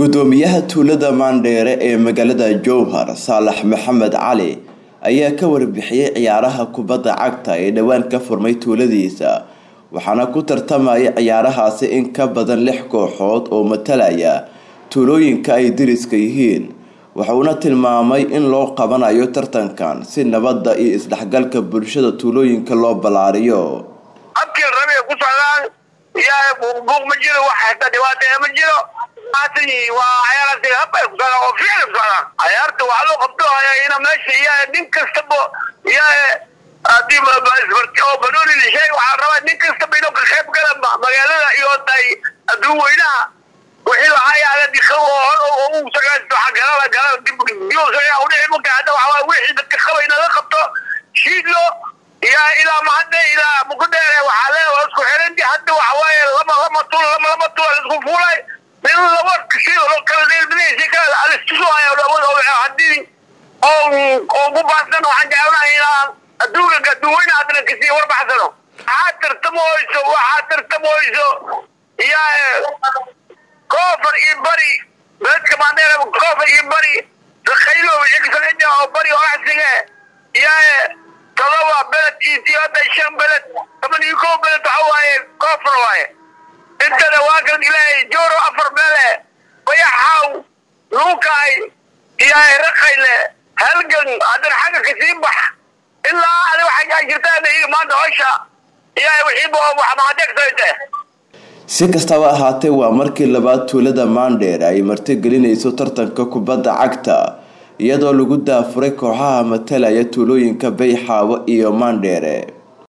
gudoomiyaha tuulada maandheere ee magaalada jowhar saalax maxamed cali ayaa ka warbixiyey ciyaaraha kubadda cagta ee dhowaan ka furmay tuuladiisa waxaana ku tartamaya ciyaarahaasi in ka badan lix kooxood oo matalaya tuulooyinka ay diriska yihiin wuxuuna tilmaamay in loo qabanayo tartankan si nabadda iyo isdhexgalka bulshada tuulooyinka loo ballaariyo habkii rabay ku socdaan yaa buuq ma jiro wax hata dhibaata ma jiro waa ciyaarasi hab ay ku socdaan oo ficil ku socdaan ciyaarta waxaa loo qabto ina meesha yaa nin kastaba yaa hadii oo banooni lishay waxaa rabaa nin kastaba inuu ka qayb gala magaalada iyo tay adduun weynaha wixii lahaa yaala dika u sagaasto galala galala dib udhici marka hadda waxaa wixii dadka qaba in laga qabto shiidlo yaa ilaa mahadde ilaa mukudheere waxaa le isku xiranti hadda waxa waaye lama lama tul lama lama tul isku fuulay min laba shii loo kala dheelbinaysa kala alistusuhaya hadii oo oo ku baahsan waxaan jeclanahay inaan adduunka adduunweyne haddana kasii warbaxsano waxaa tartamoyso waxaa tartamoyso yaa koofar iyo bari beedka maandheere koofar iyo bari rakhaylo igsaaja oo bari oraxsige yaa todoba beled iyo tiyada shan beled toban iyo kow beled waxa waaye koofar waaye intada waa kan ilaahay jooro afar meele bayaxaaw luukaay iyo rakayle halgan haddana xagga kasii bax ilaa adi waxay jirtaan iyaga maanta hosha iyo wixiiba wax mahadegtayte si kastaba ahaatee waa markii labaad tuulada maandheere ay martigelinayso tartanka kubadda cagta iyadoo lagu daafuray kooxaha matalaya tuulooyinka bayxaawo iyo maandheere